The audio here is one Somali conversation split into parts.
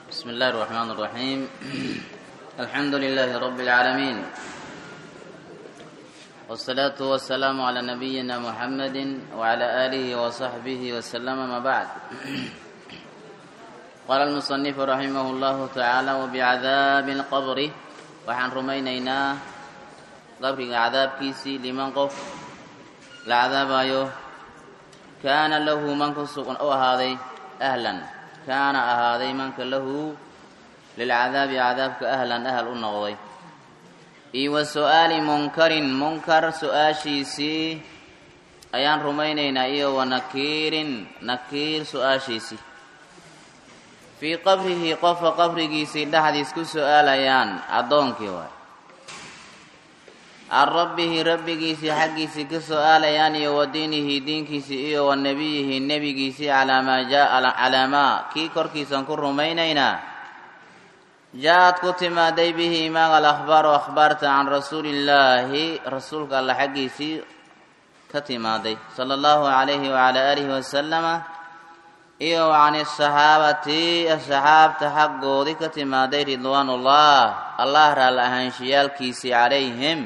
بسم الله الرحمن الرحيم الحمد لله رب العالمين والصلاة والسلام على نبينا محمد وعلى آله وصحبه وسلم ما بعد قال المصنف رحمه الله تعالى وبعذاب القبر وحن رمينينا قبر عذاب كيسي لمن قف العذاب أيوه كان له من كسق أو هذا أهلا كان أهذا من له للعذاب عذابك أهلا أهل النغضي إي وسؤال منكر منكر سؤاشيسي أيان رمينينا إيه ونكير نكير سؤاشيسي في قبره قف قبرgiisii dhexdiis ku su-aalayaan addoonkii waay can rabbihi rabbigiisii xaggiisii ka su-aalayaan iyo wa diinihi diinkiisii iyo wa nebiyihi nebigiisii calaa maa calaa maa kii korkiisan ku rumaynaynaa jaa-ad ku timaaday bihi imaaga alakhbaaru akhbaarta can rasuulillaahi rasuulka alla xaggiisii ka timaaday sala allahu calayhi wacalaa aalihi wasalama iyo can asaxaabati asxaabta xaggoodii ka timaaday ridwaanullah allah raalla ahaanshiyaalkiisii calayhim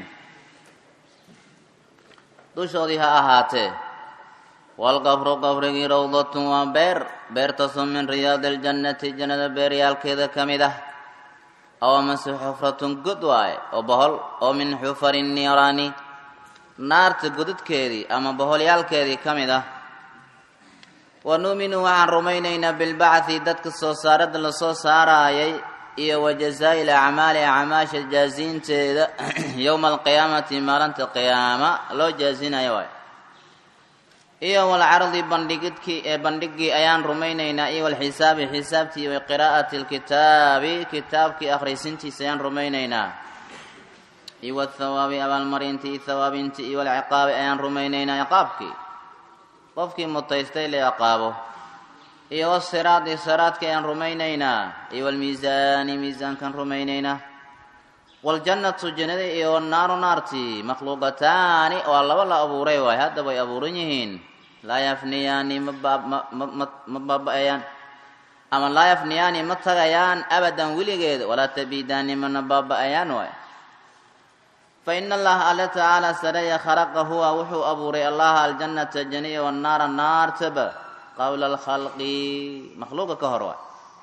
dushoodii ha ahaatee walqabru qabrigii rawdatun waa beer beertaasoo min riyaadi aljannati jannada beeryaalkeeda ka mid ah aw amase xufratun god waaye oo bohol oo min xufari niiraani naarta godadkeedii ama boholyaalkeedii ka mid ah wa nuuminu waxaan rumaynaynaa bilbacthi dadka soo saaradda lasoo saaraayay iyo wa jazaa'i lacmaali acmaasha jaasiinteeda yowma alqiyaamati maalinta qiyaama loo jaasinayo waay iyo walcardi bandhigidkii ee bandhigii ayaan rumaynaynaa iyo walxisaabi xisaabtii wa qiraa'ati lkitaabi kitaabkii akhrisintiisa ayaan rumaynaynaa iyo wathawaabi abaalmarintii thawaabintii iyo walciqaabi ayaan rumaynaynaa ciqaabkii qofkii mutaystay la ciqaabo iyo wasiraadi siraadka ayaan rumaynaynaa iyo walmiisaani miisaankaan rumaynaynaa waljannatu jannada iyo wannaaru naartii makhluuqataani waa laba la abuuray waay hadda way abuuran yihiin laa yafniyaani ma baaba-ayaan ama laa yafniyaani ma tagayaan abadan weligeed walaa tabiidaani mana baaba-ayaan waay fa ina allaha alla tacaala sareeya khalaqa huwa wuxuu abuuray allaha aljannata janiya wannaara naartaba qabla alkhalqi makhluuqa ka hor waay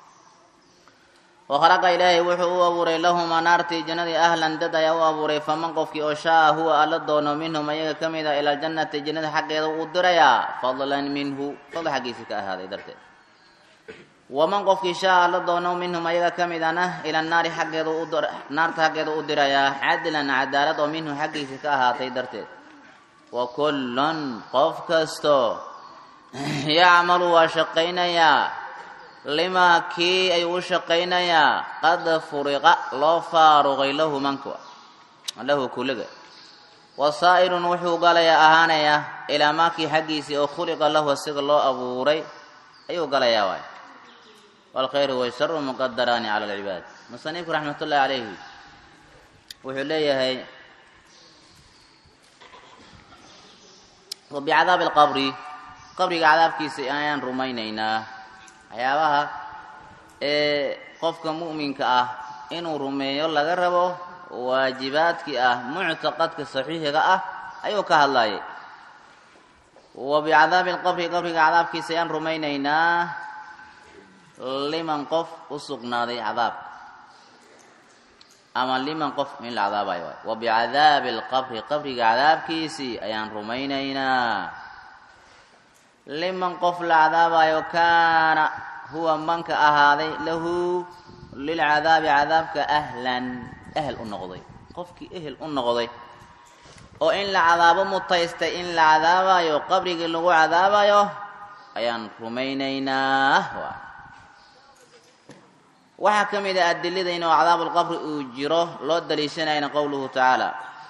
wa khalaqa ilaahay wuxuu u abuuray lahumaa naartii jannadii ahlan dad ayaa u abuuray faman qofkii oo shaa huwa alla doono minhum ayaga ka mid a ila aljannati jannada xaggeeda uu dirayaa fadlan minhu fadl xaggiisii ka ahaaday darteed waman qofkii shaa alla doono minhum ayaga ka mid ana ila naari xaggeeda naarta xaggeeda u dirayaa cadlan cadaalad oo minhu xaggiisii ka ahaatay darteed wa kullun qof kasto yacmalu waa shaqaynayaa limaa kii ayuu u shaqaynayaa qad furiqa loo faaruqay lahu manka lahu kuliga wasaa'irun wuxuu galayaa ahaanayaa ilaa maakii xaggiisii oo khuliqa lahu asiga loo abuuray ayuu galayaa waay waalkhayru washaru muqadaraani cala alcibaad musanifku raxmat ullahi calayhi wuxuu leeyahay wabicadaabi alqabri qabriga cadaabkiisa ayaan rumaynaynaa waxyaabaha ee qofka mu'minka ah inuu rumeeyo laga rabo waajibaadkii ah muctaqadka saxiixiga ah ayuu ka hadlayay wa bicadaabi alqabri qabriga cadaabkiisa ayaan rumaynaynaa liman qof u sugnaaday cadaabka ama liman qof in la cadaabayo waay wa bicadaabi alqabri qabriga cadaabkiisii ayaan rumaynaynaa liman qof la cadaabayo kaana huwa manka ahaaday lahu lilcadaabi cadaabka ahlan ehel u noqday qofkii ehel u noqday oo in la cadaabo mutaystay in la cadaabayo qabrigii lagu cadaabayo ayaan rumaynaynaa waxaa ka mid a adilada inuu cadaabulqabri uu jiro loo daliishanayna qowluhu tacaala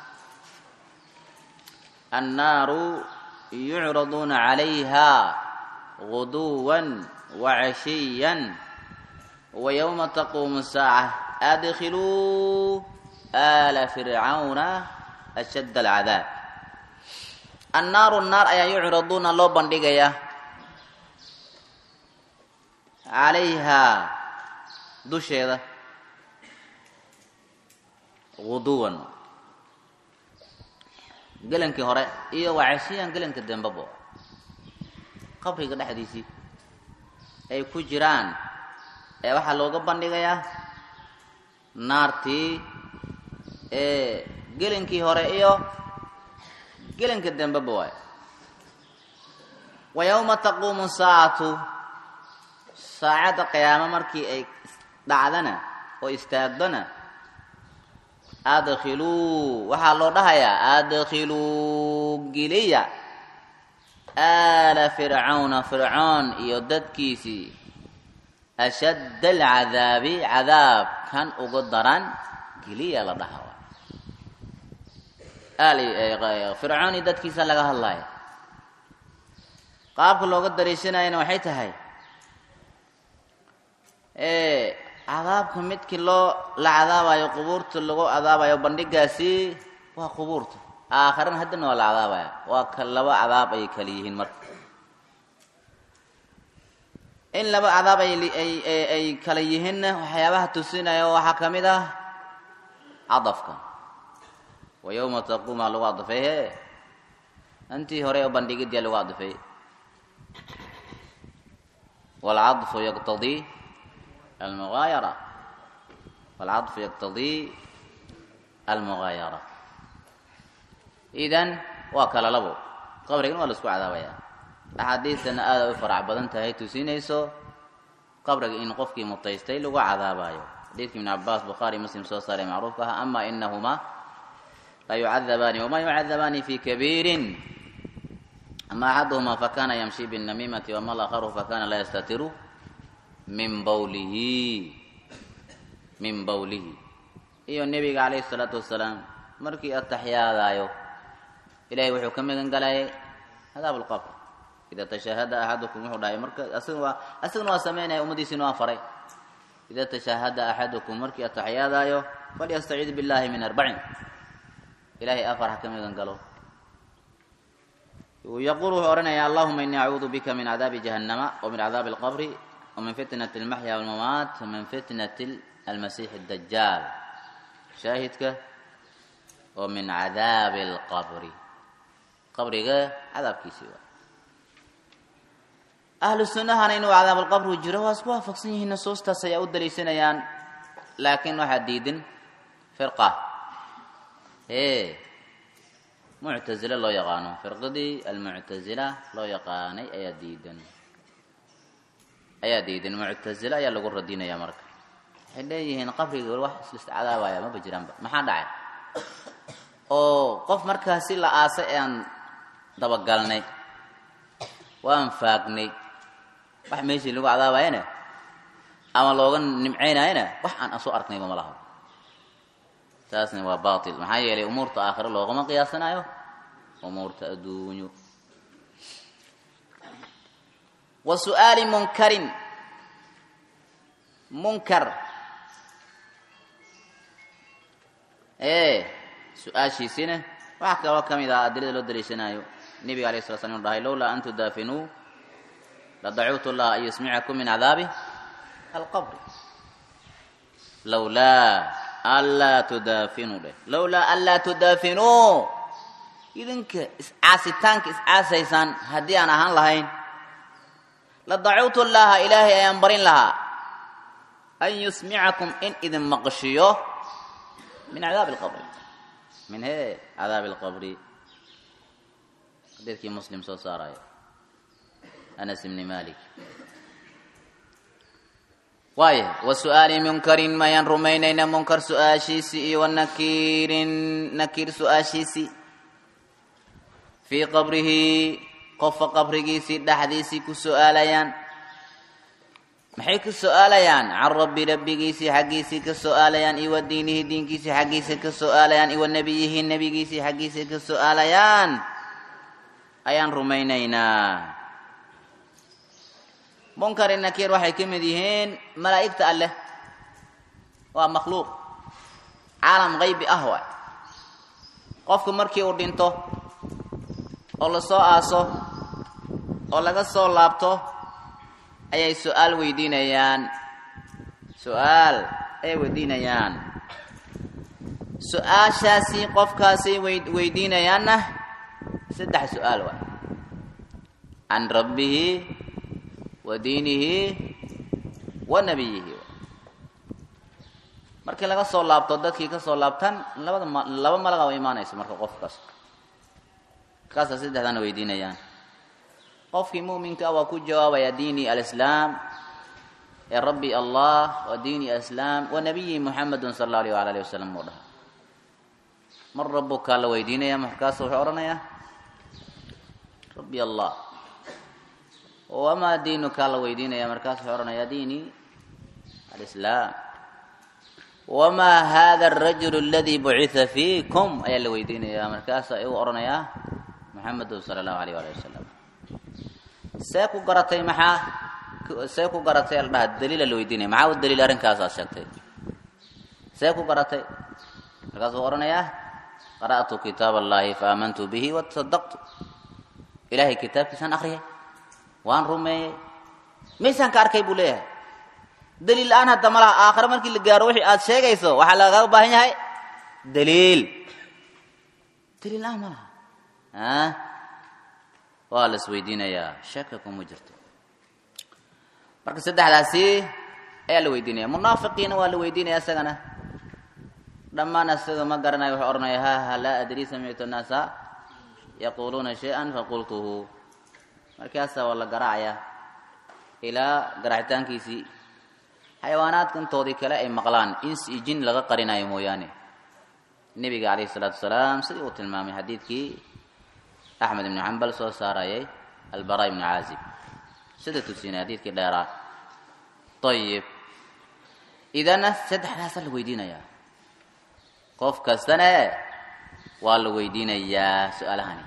annaaru yucraduuna calayha guduwan wacashiyan wa yowma taquumu saaca adkhiluu aala fircawna ashadd alcadaab annaaru naar ayaa yucraduuna loo bandhigayaa calayhaa dusheeda guduwan gelankii hore iyo wacashiyan gelanka dembabo qabriga dhexdiisii ay ku jiraan ee waxaa looga bandhigayaa naartii ee gelankii hore iyo gelanka dembaba waay wa yowma taquumu saacatu saacadda qiyaamo markii ay dhacdana oo istaagdona adkhiluu waxaa loo dhahayaa adkhiluu geliya aala fircawna fircoon iyo dadkiisii ashadda alcadaabi cadaab kan ugu daran geliya la dhaha fircoon iyo dadkiisa laga hadlaya qaabka looga dariishanayana waxay tahay cadaabka midkii loo la cadaabayo qubuurta lagu cadaabayo bandhigaasi waa qubuurta aakharana haddana waa la cadaabaya waa ka laba cadaab ay kala yihiin marka in laba cadaab ay kala yihiinna waxyaabaha tusinaya waxaa ka mid ah cadafka wa yowma taquuma lagu cadafay he intii hore oo bandhigidia lagu cadafay waalcadfu yaqtadii almugaayara waalcadfu yaqtadii almugaayara idan waa kala labo qabrigana waa la isku cadaabaya axaadiistana aada u farac badan tahay tusinayso qabriga in qofkii mutaystay lagu cadaabayo xadiidka ibn cabaas bukhaari muslim soo saaray macruufka ah ama inahumaa la yucadabaani wama yucadabaani fi kabiirin ama axaduhuma fakana yamshi binnamiimati wama lakharu fakana laa yastatiru min bawlihi min bawlihi iyo nebiga calayhi isalaatu wasalaam markii ataxyaadaayo ilahay wuxuu ka magan galayay cadaab lqabr ida tashahada axadukum wuxuu dhahay marka asagna waa asagana waa sameynaya ummadiisina waa faray ida tashahada axadukum markii ataxyaadaayo falyastaciid billahi min arbacin ilahay afar ha ka magan galo yaquul wuxuu odhanaya allahuma inii acuudu bika min cadaabi jahannama wa min cadaabi alqabri wa min fitnati almaxya walmamaat wa min fitnati almasiixi dajaal shaahidka wa min cadaabi alqabri qabriga cadaabkiisii waa ahlu sunnahana inuu cadaab alqabri jiro waa isku waafaqsan yihiin nusuustaas ayaa u daliishanayaan laakiin waxaa diidin firqa e muctazile loo yaqaano firqadii almuctazila loo yaqaanay ayaa diidan ayaa diidan muctazile ayaa lagu radinaya marka waxay leeyihiin qabriga wax islis cadaabaya maba jiraanba maxaa dhacay oo qof markaasi la aasay aan dabagalnay waan faagnay wax meeshii lagu cadaabayana ama looga nimcaynayana wax aan soo arknayba ma laha taasna waa batil maxaa yeelay umuurta aakhire loogama qiyaasanayo umuurta adduunyo wa su'aali munkarin munkar e su-aashiisina waxaa kaloo ka mid ah adilada loo daliishanayo nebiga alayh sala slam inu dhahay lowlaa an tudaafinuu ladacuutu llaha an yusmicakum min cadaabi alqabri lowlaa anlaa tudaafinuu dheh lowlaa anlaa tudaafinuu idinka iscaasitaanka iscaasaysaan haddii aan ahaan lahayn la dacuutu llaha ilaahay ayaan barin lahaa an yusmicakum in idin maqshiyo min cadaabi alqabri min he cadaabi alqabri xadiidkii muslim soo saarayo anas ibni malik waaya wa su'aali munkarin mayaan rumaynayna munkar su-aashiisii iyo wanakiirin nakiir su-aashiisii fii qabrihi qofka qabrigiisii dhexdiisii ku su-aalayaan maxay ka su-aalayaan can rabbi rabbigiisii xaggiisii ka su-aalayaan iyo wa diinihi diinkiisii xaggiisa ka su-aalayaan iyo wa nebiyihi nebigiisii xaggiisa ka su-aalayaan ayaan rumaynaynaa munkar nakiir waxay ka mid yihiin malaa'igta alleh waa makhluuq caalam qaybi ah waay qofku markii uu dhinto oo lasoo aaso oo laga soo laabto ayay su-aal weydiinayaan su-aal ay weydiinayaan su-aashaasi qofkaasay weydiinayaanna saddex su-aal waay can rabbihi wa diinihi wa nabiyihi markii laga soo laabto dadkii ka soo laabtaan labada ma laba malaga wa imaanayso marka qofkaas kaasa saddexdaana weydiinayaan qofkii mu'minka ah waa ku jawaabaya diini alislaam ee rabbi allah wa diini alislaam wa nabiyi muxamedun sala allahu alayh waala alihi wasalam uu dhaha mar rabukaa la weydiinaya markaasu wuxuu odhanayaa rabbi allah wamaa diinukaa la weydiinaya markaasu wuxuu odhanayaa diini alislaam wamaa hada arajulu aladii bucitha fiikum ayaa la weydiinayaa markaasa u odhanayaa muxamedun sala allahu alayh waali wasalam see ku garatay maxaa see ku garatay la dhaha daliila la weydiinaya maxaa u daliil arrinkaasaad sheegtay see ku garatay markaasuu odhanayaa qara'tu kitaab allahi fa aamantu bihi watasadaqtu ilaahay kitaabkiisaan akriyay waan rumeeyey maysaan ka arkay buu leeyahay daliil la-aan hadda malaha aakhire markii la gaaro wixii aad sheegayso waxaa lagaga baahan yahay daliil daliil la-aan ma laha a waa la isweydiinayaa shaka kuma jirto marka saddexdaasi ayaa la weydiinaya munaafiqiina waa la weydiinaya isagana dhammaan isaga ma garanayo wuxuu odhanaya ha ha laa adrii samictu annaasa yaquuluuna shay-an faqultuhu markaasaa waa la garaacaya ilaa garaacitaankiisii xayawaanaadka intoodii kale ay maqlaan ins iyo jin laga qarinayo mooyaane nebiga calayhi isalaatu wasalaam sidii uu tilmaamay xadiidkii axmed ibnu xambal soo saarayay albara ibnu caazib sida tusinay xadiidkii dheeraa ayib idana saddexdaasaa la weydiinayaa qof kastane waa la weydiinayaa su-aalahani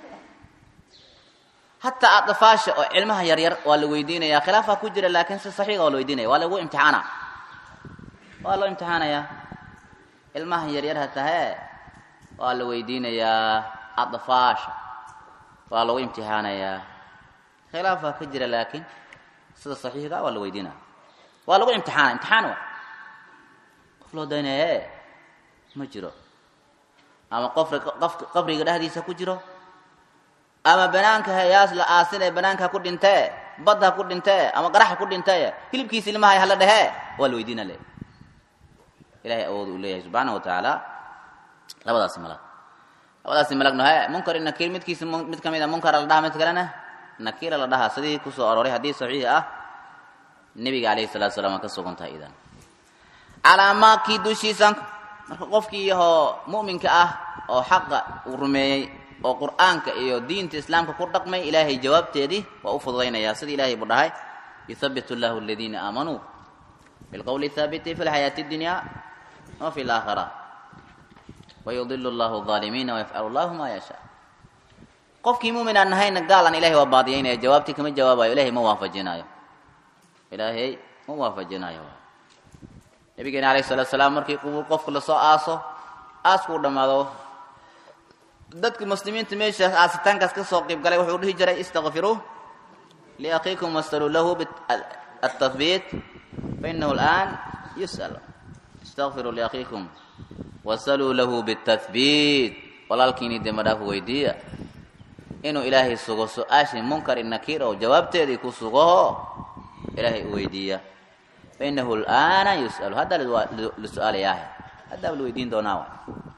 hataa adfaasha oo cilmaha yaryar waa la weydiinaya khilaafaa ku jira laakiin si saxiixa waa la weydiinaya waa lagu imtixaana waa loo imtixaanayaa ilmaha yaryar hatahe waa la weydiinayaa adfaasha waa lagu imtixaanayaa khilaafaa ka jira laakiin sida saxiixa waa la weydiinaya waa lagu imtixaana imtixaan wa qof loo daynaye ma jiro ama qofri qof qabriga dhexdiisa ku jiro ama banaanka hayaas la aasin ee banaanka ku dhintee badda ha ku dhintee ama qaraxa ku dhintee hilibkiisa ilmahay hala dhehee waa la weydiina le ilahay awood uu leeyahay subxaana wa tacaala labadaasi malag labadaasi malagno he munkar i nakiir midkiisa mid kamid a munkara la dhaha mid kalena nakiira la dhahaa sidii kusoo arooray haddii saxiix ah nebiga calayhi salatu salam waa ka sugan tahay idan calaamaadkii dushiisan marka qofkii yahoo mu'minka ah oo xaqa uu rumeeyey oo qur'aanka iyo diinta islaamka ku dhaqmay ilaahay jawaabteedii waa u fududaynayaa sida ilahay buu dhahay yuthabitu llahu aladiina aamanuu bilqowli thaabiti fi lxayaati اdunya wa fi laakhira wayudilu llahu alظaalimiina wayafcalu llahu ma yashaa qofkii mumin aan nahayna gaalan ilahay waa baadiyaynaya jawaabtii kama jawaabayo ilahay ma waafajinaayo ilaahay ma waafajinaayo nabigeena alayh salatu salaam markii qubuur qofka lasoo aaso aaskuu dhammaado dadka muslimiinta meeshaas aasitaankaas ka soo qiib galay wuxuu dhihi jiray istakfiruu liakhiikum wasaluu lahu atahbiit fainahu alآan yus'al istakfiruu liakhiikum wasaluu lahu bitahbiit walaalkiini demba dhaaf weydiiya inuu ilaahay sugo su-aashii munkar i nakiir oo jawaabteedii ku sugaho ilaahay u weydiiya fainahu alآana yus'alu haddaa la su-aalayaahe haddaaba la weydiin doonaa wa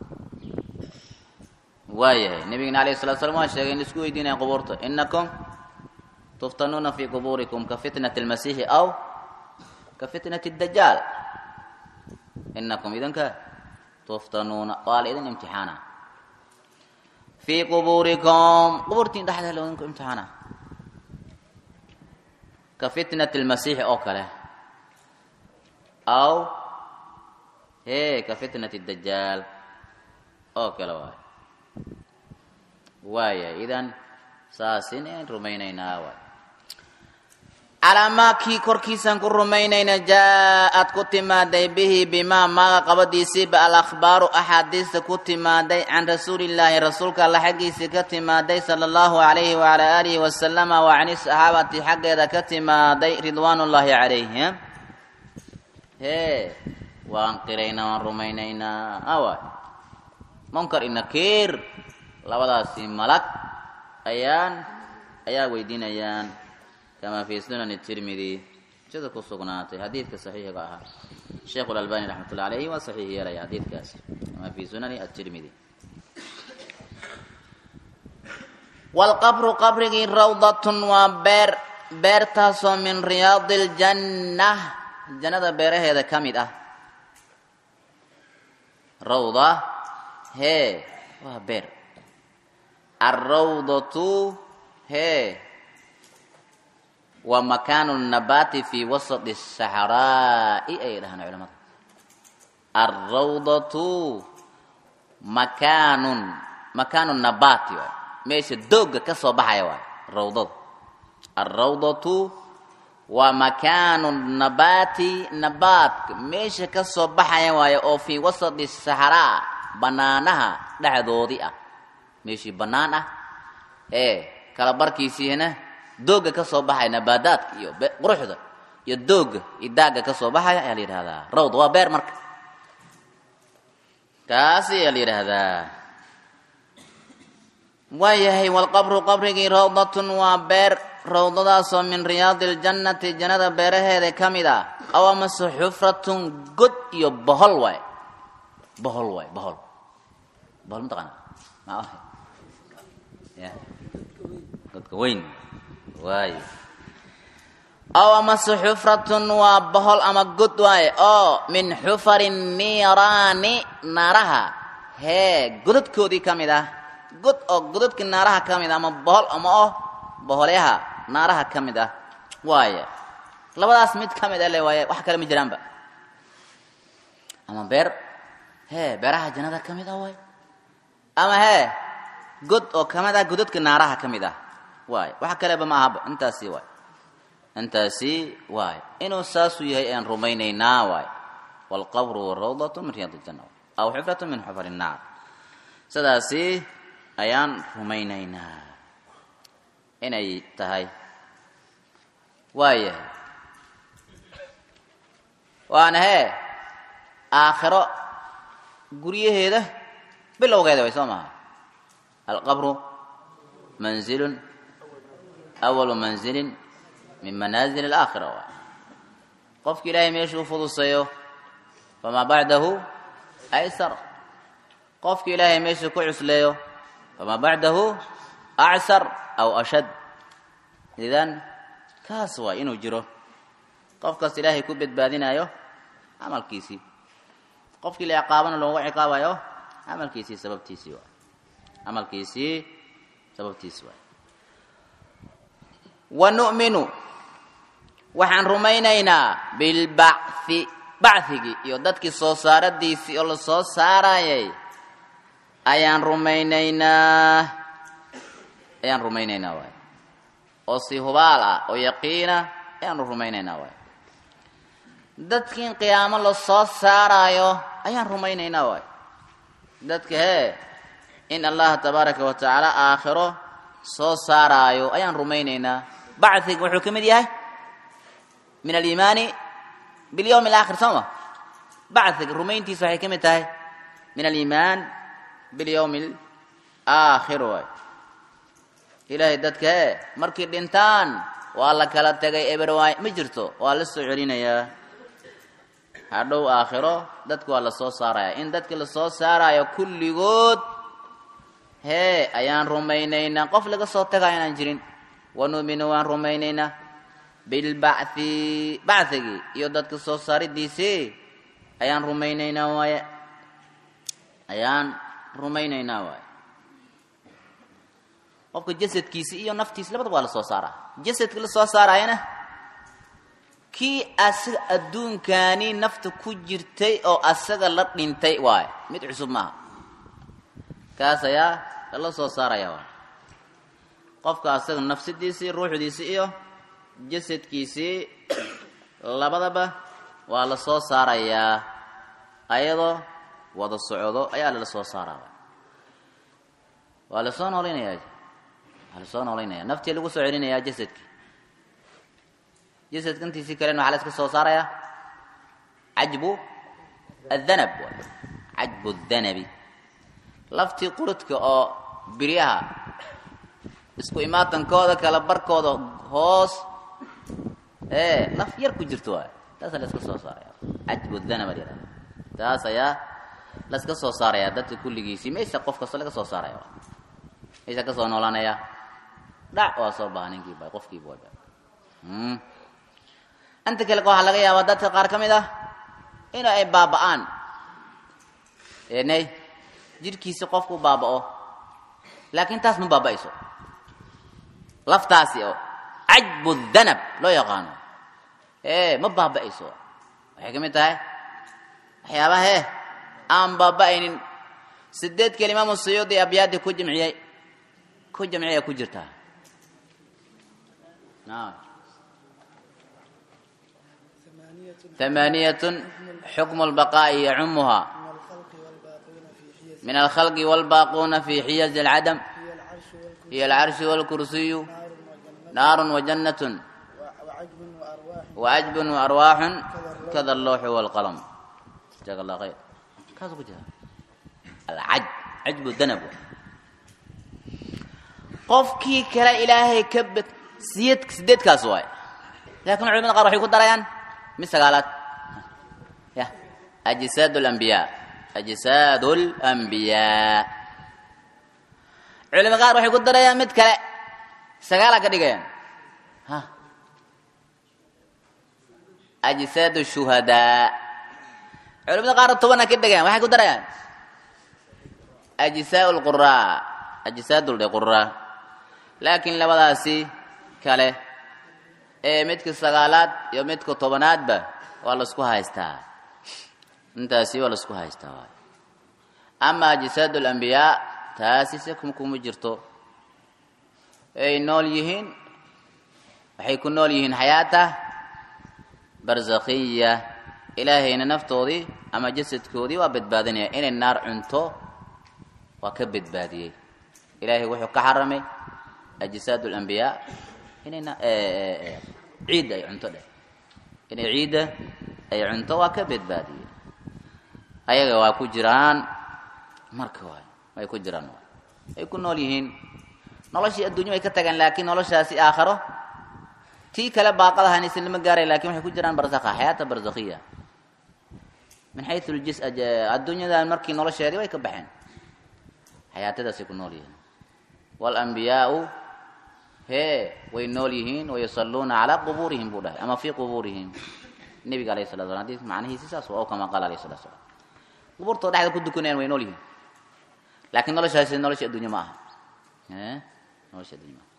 waayahay nabigena alayh salatu slam waa sheegay in laisku weydiinaya qubuurta inakum tuftanuuna fi qubuurikum ka fitnati اlmasiixi aw ka fitnati اdajaal inakum idinka tuftanuuna waa la idin imtixaana fii qubuurikum qubuurtiin dhexdeeda la idinku imtixaana ka fitnati اlmasiixi oo kale aw he ka fitnati اdajaal oo kale waay waaya idan saasin aan rumaynaynaa waay calaamaadkii korkiisaan ku rumaynayna jaa-ad ku timaaday bihi bimaa maaga qabadiisiiba alakhbaaru axaadiista ku timaaday can rasuulillaahi rasuulka alla xaggiisii ka timaaday sala allahu calayhi wacalaa aalihi wasalama wa cani saxaabati xaggeeda ka timaaday ridwaanullaahi calayhim hee waan qiraynaa waan rumaynaynaa awa munkar iyo nakiir labadaasi malag ayaan ayaa weydiinayaan kamaa fi sunani tirmidi sida ku sugnaatay xadiidka saxiixiga ahaa sheekhu lalbani raxmatullah alayhi waa saxiix yeelaya xadiidkaas kamaa fi sunani atirmidi waalqabru qabrigii rawdatun waa beer beertaasoo min riyaadi ljanna jannada beeraheeda ka mid ah rawda hee waa beer alrawdatu hee waa makaanu nabaati fi wasati saxraa'i ayay dhahaan culamada alrawdatu makaanun makaanu nabaati waay meesha doogga ka soo baxaya waay rawdada alrawdatu waa makaanu nabaati nabaadka meesha ka soo baxaya waaye oo fii wasati saxraa banaanaha dhexdoodii ah meeshii bannaan ah ee kala barkiisiina doogga ka soo baxaya nabaadaadka iyo quruxda iyo doogga iyo daagga ka soo baxaya ayaa la yidhahdaa rawd waa beer marka kaasi ayaa la yidhaahdaa waayahay walqabru qabrigii rawdatun waa beer rawdadaasoo min riyaadi ljannati jannada beeraheeda ka mid ah aw amase xufratun god iyo bohol waay bohol waay bohol bohol mataqaana ma ahay ya godka weyn waayo aw amase xufratun waa bohol ama god waaye oo min xufari niiraani naaraha hee godadkoodii ka mid ah god oo godadkii naaraha ka mid ah ama bohol ama oh boholyaha naaraha ka mid ah waaye labadaas mid ka mid a le waaye wax kale ma jiraanba ama beer hee beeraha jannada ka mid ah waay ama hee god oo kamid ah godadka naaraha ka mid ah waay wax kaleba ma ahaba intaasi waay intaasi waay inuu saasuu yahay ayaan rumaynaynaa waay waalqabru rawdatu min riyaad ljanna aw xufratu min xufar innaar sidaasi ayaan rumaynaynaa inay tahay waayahay waana hee aakhiro guryaheeda bilowgeeda way soo maha alqabru manzilun awalu manzilin min manaazil alaakhira waay qofki ilaahay meesha u fuduseeyo famaa bacdahu aysar qofki ilaahay meesha ku cusleeyo famaa bacdahu acsar aw ashad idan kaas waay inuu jiro qofkaas ilaahay ku badbaadinayo camalkiisii qofkii la ciqaabana loogu ciqaabayo camalkiisii sababtiisii waay camalkiisii sababtiisii waay wa nu'minu waxaan rumaynaynaa bilbachi bachigii iyo dadkii soo saaradiisii oo la soo saarayay ayaan rumaynaynaa ayaan rumaynaynaa waay oo si hubaal ah oo yaqiina ayaanu rumaynaynaa waay dadkiin qiyaamo la soo saaraayo ayaan rumaynaynaa waay dadka hee in allaha tabaaraka wa tacaala aakhiro soo saaraayo ayaan rumaynaynaa bachiga wuxuu ka mid yahay min aliimaani bilyawmi alaakhir soo ma bachiga rumayntiisa waxay ka mid tahay min aliimaan bilyawmi alaakhir waay ilaahay dadka hee markay dhintaan waa la kala tegay eber waay ma jirto waa la soo celinayaa hadhow aakhiro dadka waa la soo saaraya in dadka la soo saarayo kulligood hee ayaan rumaynaynaa qof laga soo tagayo inaan jirin wanu'minu waan rumaynaynaa bilbachi bachigii iyo dadka soo saaridiisii ayaan rumaynaynaa waaye ayaan rumaynaynaa waaye qofka jasadkiisi iyo naftiisi labadaba waa la soo saaraa jasadka la soo saarayana kii asaga adduunkaani nafta ku jirtay oo asaga la dhintay waayo mid cusub maaha kaas ayaa lala soo saaraya waay qofka asaga nafsadiisii ruuxdiisii iyo jasadkiisii labadaba waa la soo saarayaa ayadoo wada socdo ayaa lala soo saaraa waa lasoo noolaynayaa waa lasoo noolaynaya naftii lagu soo celinayaa jasadki jasadka intiisii kalena waxaa la iska soo saarayaa cajbu adhanab waay cajbu dhanabi laftii qurudka oo biryaha isku imaatankooda kala barkooda hoos ee laf yar ku jirto waay taasa la iska soo saaraya cajbu dhanab la yihahda taas ayaa la iska soo saaraya dadka kulligiisii meesha qof kasta laga soo saaraya meesha kasoo noolanaya dhac waa soo baha ninkiiba qofkiiba waba inta kale waxaa laga yaabaa dadka qaar ka mid ah in ay baaba'aan enay jidhkiisi qofku baaba'o laakiin taas ma baaba'ayso laftaasi oo cajbu dhanab loo yaqaano ee ma baaba'ayso waxay ka mid tahay waxyaabaha he aan baaba'aynin sideed kale imaamu suyuudi abyaadi ku jamciyey ku jamciya ku jirtaa naam ثمانية حكم البقاء يعمها من الخلق والباقون في حيز العدم هي العرش والكرسي نار وجنة وعجب وأرواح كذا اللوح والقلم جزاك الله خير كذا كذا العجب عجب الذنب qofkii kale ilaahay ka bad siyad sideedkaas waay laakiin culimada qaar waxay ku darayaan mid sagaalaad ya ajsaad lambiyaa ajsaad lambiyaa culimada qaar waxay ku darayaan mid kale sagaala ka dhigayaan ha ajsaad shuhadaa culimada qaar tobana ka dhigayaan waxay ku darayaan ajsaa lquraa ajsaad lquraa laakiin labadaasi kale ee midka sagaalaad iyo midka tobanaadba waa laisku haystaa intaasi waa laisku haystaa waay ama ajsaad lambiyaa taasi se kuma jirto ay nool yihiin waxay ku nool yihiin xayaata barzakhiya ilaahayna naftoodii ama jasadkoodii waa badbaadinaya inay naar cunto waa ka badbaadiyey ilaahay wuxuu ka xaramay ajsaad lambiyaa inayna ciidda ay cunto dheh inay ciidda ay cunto waa ka badbaadiyey ayaga waa ku jiraan marka waay way ku jiraan ay ku nool yihiin noloshii adduunya way ka tagaan laakiin noloshaasi aakharo tii kale baaqadahanaysan lama gaaray lakin waxay ku jiraan barzakha xayaata barzakhiya min xayu ljis adduunyadan markii nolosheedii way ka baxeen xayaatadaasay ku nool yihiin walambiyaau hee way nool yihiin wayusaluuna calaa qubuurihim buu dhahay ama fii qubuurihim nebiga alayh sala slam hadii macnihiisi saas o kama qaala alayh salatu slam qubuurtoo dhexda ku dukanayaan way nool yihiin laakiin noloshaasi nolosha addunya ma aha nolosha addunya maaha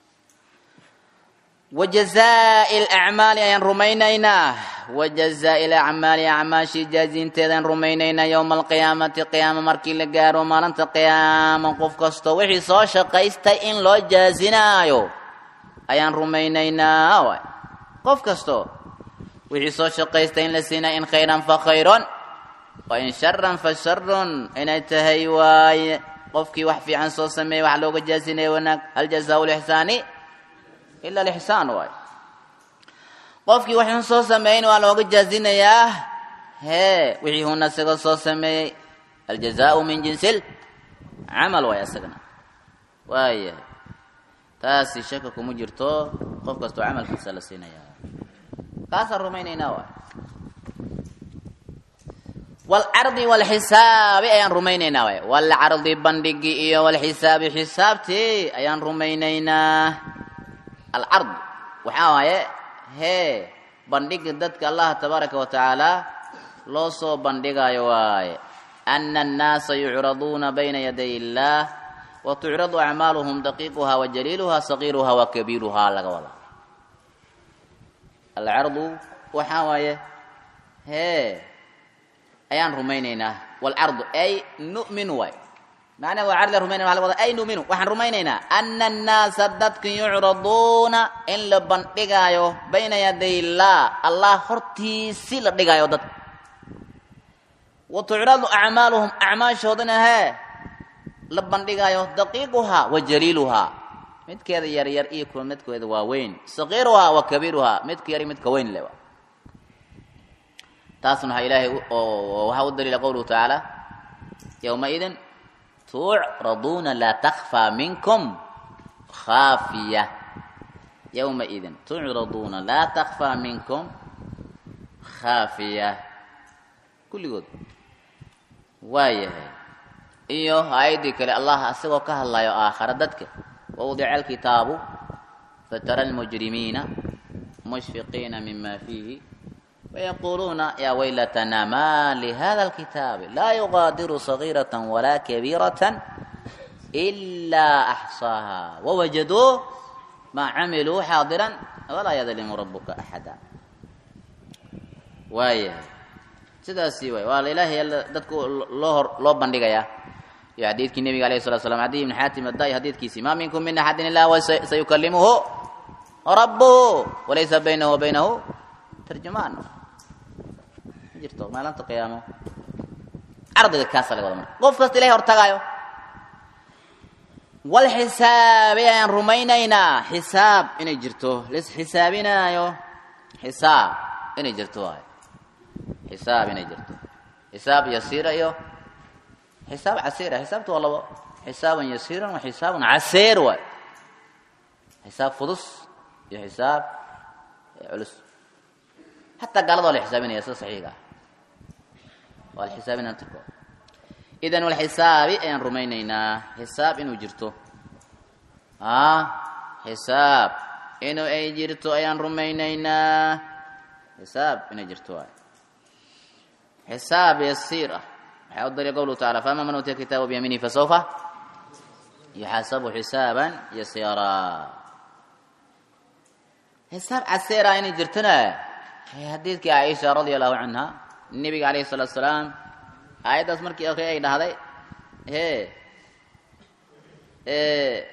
wajazaa'i lacmaali ayaan rumaynaynaa wajazaa'i lacmaali acmaashii jaazinteedaan rumaynaynaa yowma alqiyaamati qiyaama markii la gaaro maalinta qiyaama qof kasto wixii soo shaqaystay in loo jaazinaayo ayaan rumaynaynaa waay qof kasto wixii soo shaqaystay in la siinaa in khayran fa khayron wa in sharan fa sharun inay tahay waaye qofkii wax fiican soo sameeyey wax looga jaazinaya wanaag hal jazaau lixsaani ila alixsaan waay qofkii waxun soo sameeyin waa looga jaazinayaa hee wixii huna isaga soo sameeyey aljazaau min jinsil camal waay isagana waayahay taasi shaka kuma jirto qof kastoo camalkiisa la siinayaa kaasaan rumaynaynaa waay walcardi walxisaabi ayaan rumaynaynaa waay walcardi bandhigi iyo walxisaabi xisaabtii ayaan rumaynaynaa alcard waxaa waaye hee bandhiga dadka allah tabaaraka wa tacaala loo soo bandhigayo waaye ana annaasa yucraduuna bayna yaday illaah wa tucradu acmaaluhum daqiiquhaa wa jaliiluhaa sagiiruhaa wa kabiiruhaa laga wadaa alcardu waxaa waaye hee ayaan rumaynaynaa walcardu ay nu'minu waay macnaha waa cardi rumaynaya waa laga wadaa ay nu'minu waxaan rumaynaynaa ana annaasa dadka yucraduuna in la bandhigaayo bayna yaday illaah allah hortiisi la dhigaayo dadka wa tucradu acmaaluhum acmaashoodana hee la bandhigaayo daqiiquhaa wa jaliiluhaa midkeeda yaryar iyo kuwa midkeeda waaweyn sagiiruhaa wa kabiiruhaa midka yar iyo midka weyn le taasna waxaa ilaahay oo waxaa u daliila qowluhu tacaala yowmaidin tucraduuna laa takfaa minkum khaafiya yowmaidin tucraduuna laa takfaa minkum khaafiya kulligood waayahay iyo aayaddii kale allah asagoo ka hadlayo aakhara dadka wawdica alkitaabu fatara almujrimiina mushfiqiina mima fiihi wayaquuluuna yaa waylatana ma lihada alkitaabi laa yugaadiru sagiirata walaa kabiirata ilaa axsaaha wawajaduu maa camiluu xaadiran walaa yadlimu rabuka axada waayahay sidaasi waay waa ilaahay dadku loo hor loo bandhigayaa iyo xadiidkii nebiga alayh salatu slam cadiy ibn xaatim addaai xadiidkiisii ma minkum min axadin illa wa sayukalimuhu rabbuhu walaysa baynahu wa baynahu tarjumaan ma jirto maalinta qiyaamo cardiga kaasa laga wada marka qof kasta ilahay hortagaayo wal xisaabi ayaan rumaynaynaa xisaab inay jirto lis xisaabinaayo xisaab inay jirto waayo xisaab inay jirto xisaab yasiira iyo xisaab casiira xisaabta waa labo xisaaban yasiiran wa xisaabun caseer waay xisaab fudus iyo xisaab culus hataa gaalada waa la xisaabinaya sida saxiiga ah waa la xisaabinaya tirko idan walxisaabi ayaan rumaynaynaa xisaab inuu jirto a xisaab inuu ay jirto ayaan rumaynaynaa xisaab inay jirto waay xisaab yasiir ah waxaa u daliya qowluhu tacala faama man utiya kitaabu biyamiinihi fasawfa yuxaasabu xisaaban yasiiraa xisaab caseera inay jirtona xadiidkii caaisha radia allahu canha nebiga alayhi salaatu salaam aayaddaas markii akri ay dhahday he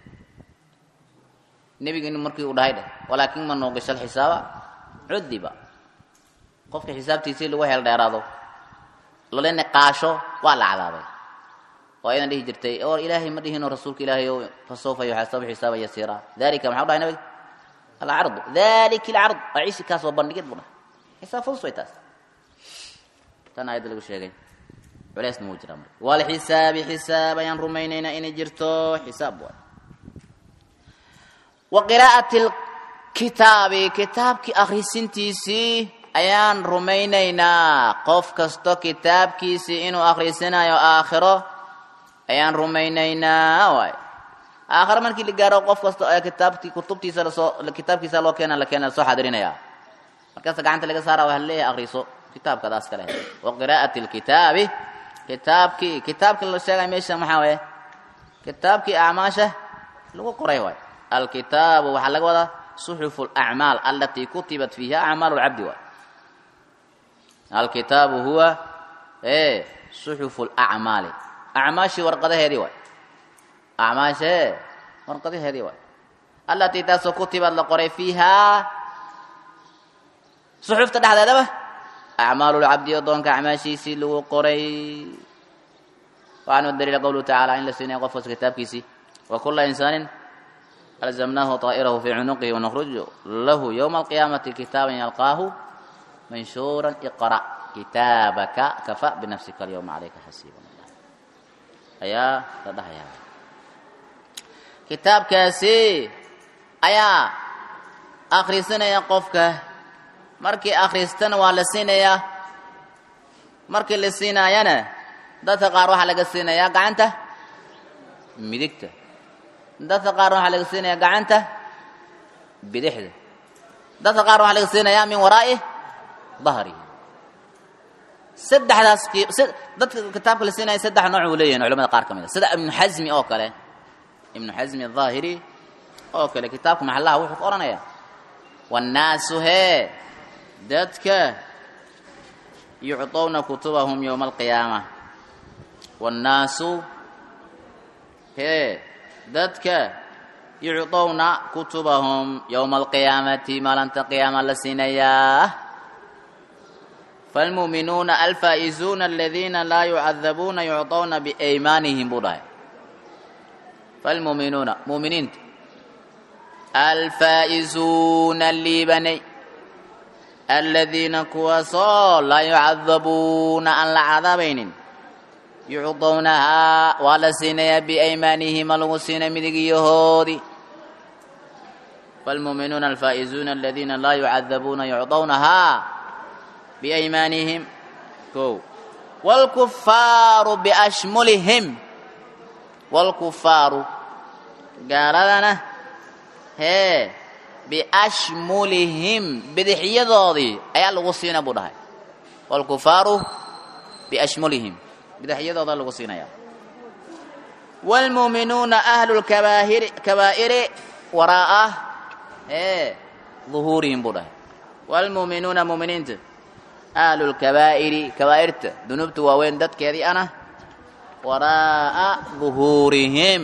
nebiga markii uu dhahay dheh walaakin man nuuqisha alxisaaba cudiba qofka xisaabtiisii lagu heel dheeraado lala niqaasho waa la cadaabay oo aydan dhihi jirtay oo ilaahay ma dhihino rasuulka ilaahay o fasawfa yuxaasabu xisaaba yasiira dalika maxaa u dhahay nabiga alcardu dalika alcard waa ciisi kaas waa bandhigid buu dhahay xisaab fudus way taas tan aayadda lagu sheegay culeysna wuu jiraa marka walxisaabi xisaab ayaan rumaynaynaa inay jirto xisaab waay wa qiraa'ati lkitaabi kitaabkii akhrisintiisii ayaan rumaynaynaa qof kasto kitaabkiisii inuu akhrisanayo aakhiro ayaan rumaynaynaa waay aakhiro markii la gaaro qof kasto ee kitaabtii kutubtiisa lasoo kitaabkiisa loo keena la keena lasoo xadirinaya markaasa gacanta laga saara waa leeyahay akriso kitaabkadaas kale wa qiraa'ati lkitaabi kitaabkii kitaabkii la sheegay meesha maxaa waye kitaabkii acmaasha lagu qoray waay alkitaabu waxaa laga wadaa suxufu alacmaal alatii kutibat fiiha acmaalu lcabdi waay alkitaabu huwa e suxufu lacmaali acmaashii warqadaheedii waay acmaasha e warqadaheedii waay alatii taasoo kutibad la qoray fiihaa suxufta dhexdeedaba acmaalu lcabdi adoonka acmaashiisii lagu qoray waxaanu daliila qowluhu tacaala in la siinaya qof kasta kitaabkiisii wa kula insaanin alzamnaahu طaa'irahu fii cunuqihi wanukhruju lahu ywma alqiyaamati kitaaban yalqaahu manshuuran iqra' kitaabaka kafa binafsika alyawma calayka xasiiba ayaa la dhahayaa kitaabkaasi ayaa akhrisanaya qofka markii akhristana waa la siinayaa markii la siinaayana dadka qaar waxaa laga siinayaa gacanta midigta dadka qaarna waxaa laga siinayaa gacanta bidixda dadka qaar waxaa laga siinayaa min waraa'i dahrihi saddexdaas dadka kitaabka la siinaya saddex nooc uu leeyahin culamada qaar ka mid a sida ibnu xasmi oo kale ibnu xasmi aلظaahiri oo kale kitaabka maxallaha wuxuu ka odhanayaa wannaasu hee dadka yucطowna kutubahum yowma alqiyaama wannaasu hee dadka yucطowna kutubahum yowma alqiyaamati maalinta qiyaama la siinayaa falmuuminuuna alfaa'izuuna aladiina laa yucadabuuna yucطowna biaymaanihim buu dhahay falmuuminuuna muuminiinta alfaa'izuuna liibanay aladiina kuwaasoo laa yucadabuuna aan la cadaabaynin yucdownahaa waa la siinayaa biaymaanihima lagu siinay midigiyahoodii falmuuminuuna alfaa'izuuna aladiina laa yucadabuuna yucdownahaa biaymaanihim ko wاlkufaaru biashmulihim wاlkufaaru gaaladana hee biashmulihim bidixyadoodii ayaa lagu siina buu dhahay wاlkufaaru biashmulihim bidixyadooda lagu siinaya wاlmuuminuuna ahlu lkabaahiri kabaa'iri waraa'a ee duhuurihim buu dhahay wاlmuuminuuna muuminiinta ahlu lkabaa'iri kabaa'irta dunuubta waaweyn dadkeedii ana waraa'a duhuurihim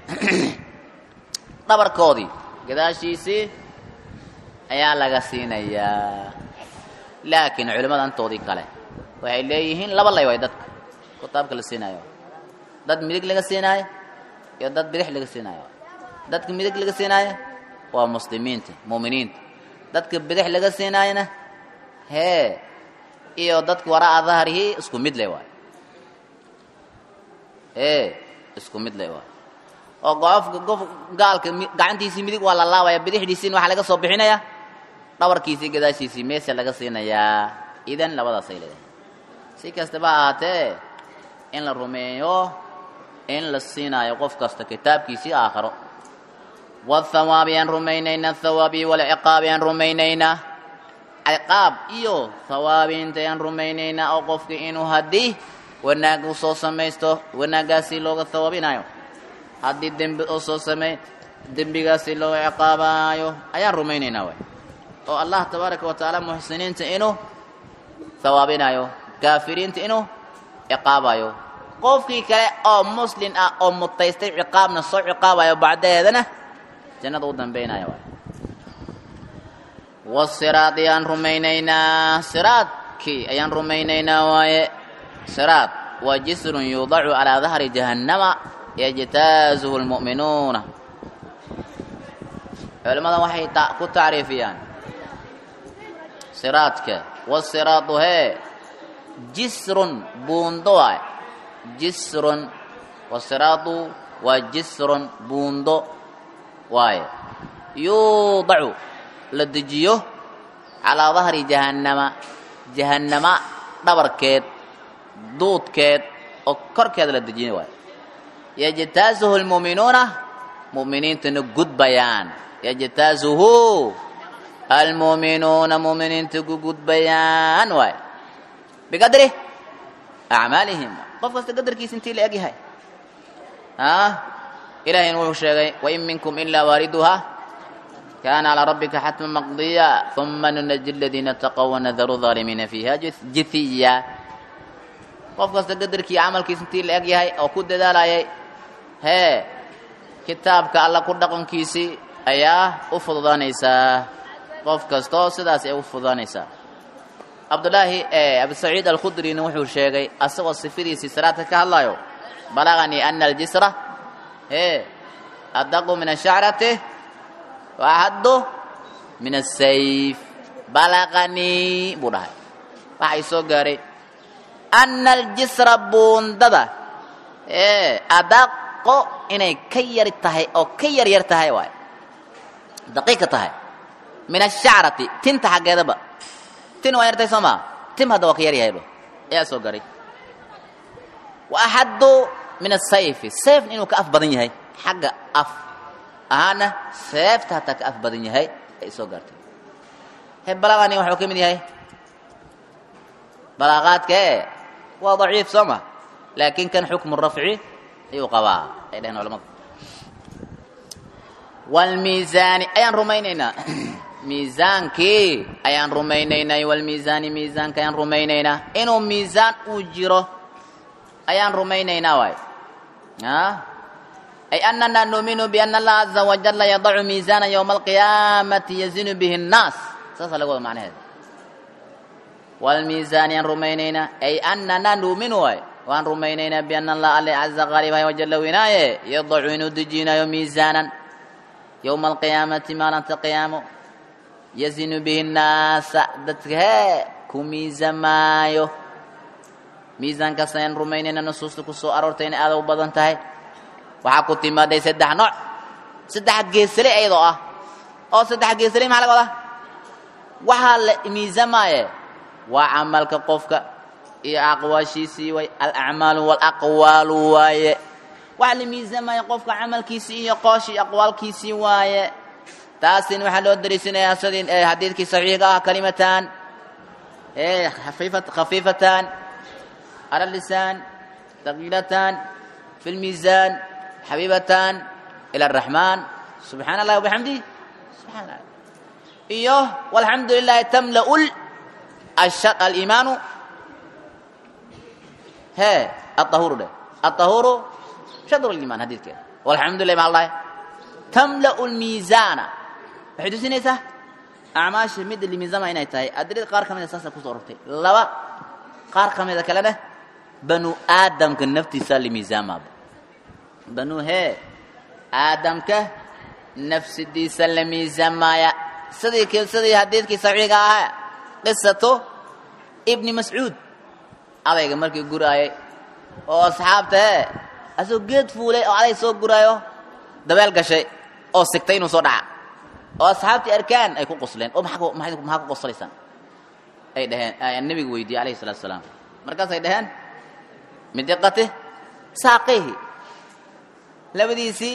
dhabarkoodii gadaashiisii ayaa laga siinayaa laakiin culimmada antoodii kale waxay leeyihiin laba lay way dadka kitaabka la siinaayo dad midig laga siinaayo iyo dad bidix laga siinaayo dadka midig laga siinaayo waa muslimiinta muuminiinta dadka bidix laga siinaayona hee iyo dadka waraa'a dahrihii isku mid le waay ee isku mid le waay oo qofka qof gaalka gacantiisii midig waa la laabaya bidixdiisiina waxaa laga soo bixinaya dhabarkiisii gadaashiisii meesa laga siinayaa idan labadaasay leedahay si kastaba ahaatee in la rumeeyo in la siinaayo qof kasta kitaabkiisii aakharo wathawaabi aan rumaynaynaa thawaabi walciqaabi aan rumaynaynaa ciqaab iyo thawaabiinta aan rumaynaynaa oo qofka inuu haddii wanaag uu soo samaysto wanaaggaasi looga thawaabinayo haddii dembi uu soo sameey dembigaasi looga ciqaabaayo ayaan rumaynaynaa way oo allah tabaaraka wa tacaala muxsiniinta inuu thawaabinayo kaafiriinta inuu ciqaabayo qofkii kale oo muslin ah oo mutaystay ciqaabna soo ciqaabayo bacdaheedana jannada u dambaynaya waay wasiraad ayaan rumaynaynaa siraadkii ayaan rumaynaynaa waaye siraad waa jisrun yuudacu calaa dahri jahannama yajtaazuhu lmu'minuuna culimmada waxay ku tacriifiyaan siraadka wasiraadu hee jisrun buundo waay jisrun wasiraadu waa jisrun buundo waaye yuudacu la dejiyo calaa dahri jahannama jahannama dhabarkeed duudkeed oo korkeeda la dejiyo waaye yajtaazuhu lmu'minuuna mu'miniintana gudbayaan yajtaazuhu almu'minuuna mu'miniinta ku gudbayaan waay biqadri acmaalihim qof kasta qadarkiisa intii la eg yahay ilahayna wuxuu sheegay wain minkum ilaa waariduha kaana calaa rabbika xatma maqdiya uma nunaji aladiina taqow wanadaru aalimiina fiiha jithiya qof kasta qadarkii camalkiisa intii la eg yahay oo ku dadaalayay hee kitaabka alla ku dhaqankiisii ayaa u fududaanaysaa qof kastoo sidaas ay u fududaanaysaa cabdullaahi abusaciid alkhudrina wuxuu sheegay asagoo sifadiisii salaadka ka hadlayo balaganii ana aljisra hee adaqu min ashacrati waaxaddu min asayf balaqanii buu dhahay waxay soo gaaray ana aljisra buundada ee adaqo inay ka yar tahay oo ka yar yar tahay waay daqiiqa tahay min ashacrati tinta xaggeedaba tin waa yartay soo maa tim hadda waa ka yar yahayba ayaa soo garay wa axaddu min asayfi sayfna inuu ka af badan yahay xagga af ahaana seefta hataa ka af badan yahay ay soo gaartay he balaqani waxuu ka mid yahay balaaqaadkae waa daciif soo ma laakiin kan xukmu rafci ayuu qabaa ay dhaheen culamadu wlmiisaani ayaan rumaynaynaa miisaankii ayaan rumaynaynaa walmiisaani miisaanka ayaan rumaynaynaa inuu miisaan uu jiro ayaan rumaynaynaa waay ay anana nuuminu biana allaha caza wajalla yadacu miisaana ywma alqiyaamati yazinu bihi الnaas saasaa laga wada macnaheed wlmiisaan ayaan rumaynaynaa ay anana nuuminu waay waan rumaynaynaa biana allah alle caza qaalibahay wajalla winaaye yadacu inuu dejinayo miisaanan yowma alqiyaamati maalinta qiyaamo yazinu bihi nnaasa dadka hee ku miisamaayo miisaankaas ayaan rumaynayna nusuusta ku soo aroortay inay aada u badan tahay waxaa ku timaaday saddex nooc saddex geesale iyadoo ah oo saddex geesale maxaa laga wadaa waxaa la miisamaaye waa camalka qofka iyo aqwaashiisii way alacmaalu walaqwaalu waaye waxaa la miisamaya qofka camalkiisii iyo qooshii aqwaalkiisii waaye taasina waxaa loo dariisanayaa sidii xadiidkii saxiixa ah kalimataan khafiifatan على اللسان ثقيلتان في الميزان حبيبتان إلى الرحمن سبحان الله وبحمده سبحان الله إيوه والحمد لله تملأ الشر الإيمان ها الطهور ده الطهور شطر الإيمان هذه كده والحمد لله مع الله تملأ الميزان بحدث نيسا أعماش مد اللي ميزان ما ينتهي أدري قار كم أساسا كسرتي لوا قار كم إذا كلامه banu aadamka naftiisaa la miisaamaaba banu hee aadamka nafsidiisa la miisaamaaya sidii sidii xadiidkii saxiiga ahaa qisato ibni mascuud adayga markii guraayay oo asxaabta hee asagoo geed fuulay oo aday soo guraayo dabeel gashay oo sigtay inuu soo dhaca oo asxaabtii arkaan ay ku qosleen oo maxaa maxaa ku qoslaysaan ay dhaheen nebiga weydiiyey alayhi salatu wasalaam markaasay dhaheen min diqati saaqihi labadiisii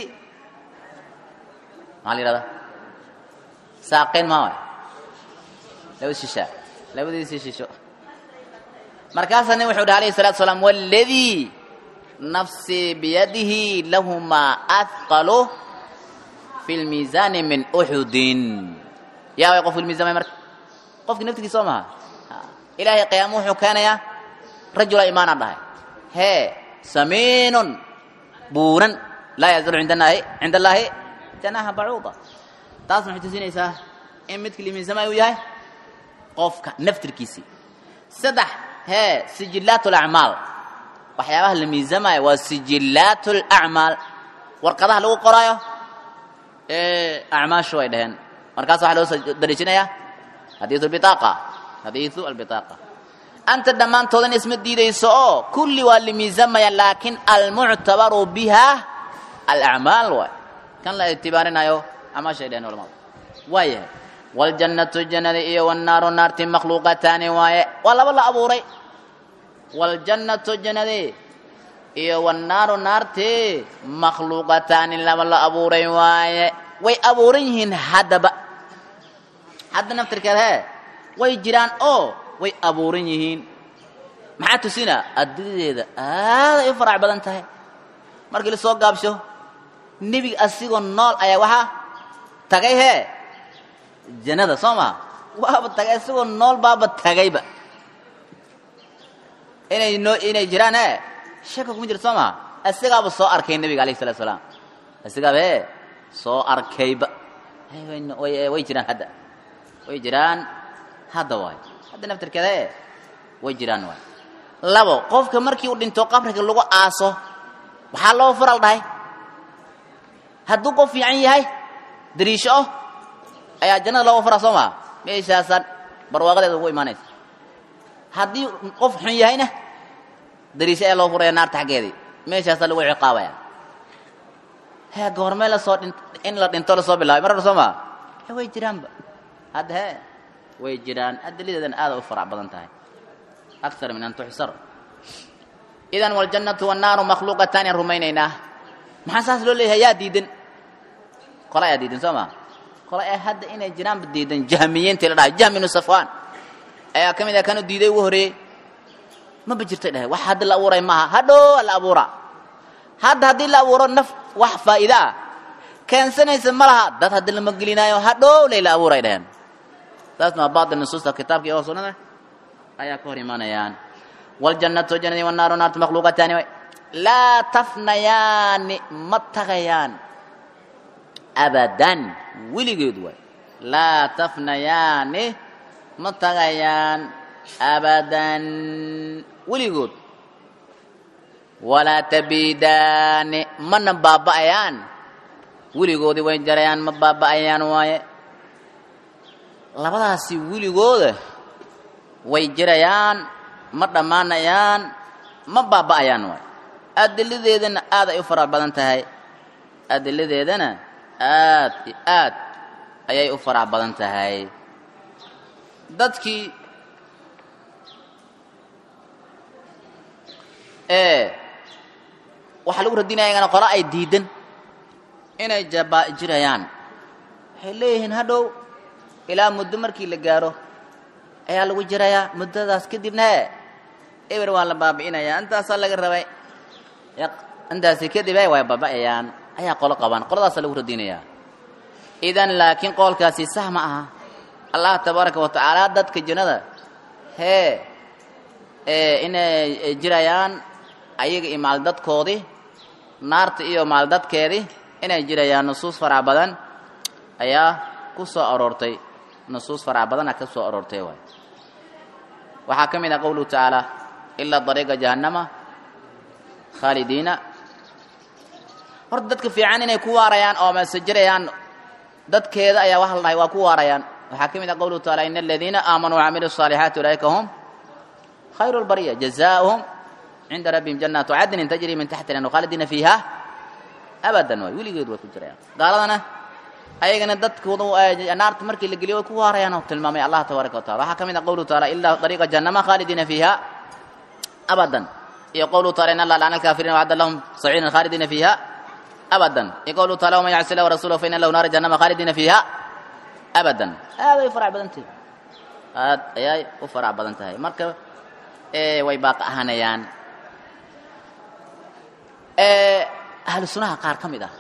maxaa la yihahdaa saaqeyn maa waay laba shisha labadiisii shisho markaasaa nin wuxuu dhaha alayhi salatu salaam waladii nafsii biyadihi lahumaa athqalu fi lmiisaani min uxudin yaa way qofku miisaamay marka qofkii naftigiisa soo maha ilaahay qiyaamo wuxuu keenayaa rajula imaanaan dhahay hee samiinun buuran laa yazalu indanahi cinda allaahi janaha bacuuda taas maxay tusinaysaa in midka limiinsama uu yahay qofka naftirkiisii saddex hee sijillaat alacmaal waxyaabaha la miisamaayo waa sijillaat alacmaal warqadaha lagu qoraayo ee acmaashu ay dhaheen markaas waxaa loo soo dariijinayaa xadiidu albitaaqa xadiidu albitaaqa anta dhammaantoodan isma diidayso oo kulli waa la miisamaya laakiin almuctabaru biha alacmaal waay kan la ictibaarinayo acmaashay dhaheen culamada waa yahay waljannatu jannada iyo wannaaru naarti makhluuqataani waaye waa laba la abuuray waljannatu jannadii iyo wannaaru naarti makhluuqataani laba la abuuray waaye way abuuran yihiin haddaba hadda naftirkeed hee way jiraan oo way abuuran yihiin maxaa tusina adduunyadeeda aaday u farac badan tahay markii la soo gaabsho nebiga asigoo nool ayaa waxaa tagay hee jannada soo maha waaba tagay asigoo nool baaba tagayba inay noo inay jiraan hee shaka kuma jirto soo maha asigaaba soo arkay nebiga alayh salatu salaam asigaaba hee soo arkayba way jiraan hadda way jiraan hadda waay hadda naftirkeeda e way jiraan waay labo qofka markii uu dhinto qabriga lagu aaso waxaa loo faral dhahay hadduu qof fiican yahay dariisho oh ayaa jannada looga faraa soo maa meeshaasaan barwaaqadeeda ugu imaanaysa haddii qof xun yahayna dariisho ayaa loo furaya naarta xaggeedii meeshaasaa lagu ciqaabaya hee goormee lasoo dhin in la dhinto lasoo bilaabay mar hore soo maa way jiraanba hadda hee way jiraan adaladeedana aada u farac badan tahay akar min an tuxsar idan waljannatu wannaaru makhluuqataani aan rumaynaynaa maxaa saas loo leeyahay yaa diidan qola ayaa diidan soo maa qola ee hadda inay jiraanba diidan jahmiyiintii la dhahay jahmi ibnu safwaan ayaa ka mid ah kanu diiday ugu horeeyey maba jirtay dhahay wax hadda la abuuray maaha hadhow la abuuraa hadda haddii la abuuro naf wax faa'iida ah keensanaysa ma laha dad hadda lama gelinaayo hadhow lay la abuuray dhaheen taasna waa baatil nusuusta kitaabka iyo sunnada ayaa ka hor imaanayaan waljannatu jannadii wannaaru naartu makhluuqataani way laa tafnayaani ma tagayaan abadan weligeed waay laa tafnayaani ma tagayaan abadan weligood walaa tabiidaani mana baaba'ayaan weligoodii way jarayaan ma baaba'ayaan waaye labadaasi weligooda way jirayaan ma dhammaanayaan ma baaba'ayaan waay adiladeedana aad ay u fara badan tahay adiladeedana aad iyo aad ayay u farac badan tahay dadkii ee waxaa lagu radinaya iyagana qolo ay diidan inay jaba jirayaan waxay leeyihiin hadhow ilaa muddo markii la gaaro ayaa lagu jirayaa muddadaas kadibna e eber waa la baabi'inayaa intaasaa laga rabay intaasi kadib e way baaba'ayaan ayaa qolo qabaan qoladaasaa lagu radinayaa idan laakiin qoolkaasi sax ma aha allah tabaaraka wa tacaala dadka jannada hee inay jirayaan ayaga iyo maaldadkoodii naarta iyo maaldadkeedii inay jirayaan nusuus farac badan ayaa ku soo aroortay nusuus farac badana ka soo aroortay waay waxaa ka mid ah qowluhu tacaala ilaa dariiqa jahannama khaalidiina horta dadka fiican inay ku waarayaan oo mase jirayaan dadkeeda ayaa waxa la dhahay waa ku waarayaan waxaa ka mid ah qowluhu taala ina aladiina aamanuu wacamiluu الصaalixaati ulaa'ika hum khayru اlbariya jazaؤuhum cinda rabbihim jannaatu cadnin tajri min taxti lan khaalidiina fiiha abadan waay weligeed way ku jirayaan gaaladana ayagana dadkooda naarta markii la geliyo way ku waarayaan oo tilmaamay allah tabaaraka wa taala waxaa ka mid ah qowluhu taala ilaa dariiqa jahannama khaalidiina fiiha abadan iyo qowluhu taala in allah lacana alkaafiriina wacadda lahum saciidan khaalidiina fiiha abadan iyo qowluhu taala waman yacsi illah warasulahu fa ina lahu naara jahannama khaalidiina fiiha abadan aad ay u farac badan tahay aad ayay u farac badan tahay marka way baaqa ahanayaan ahlu sunaha qaar ka mid ah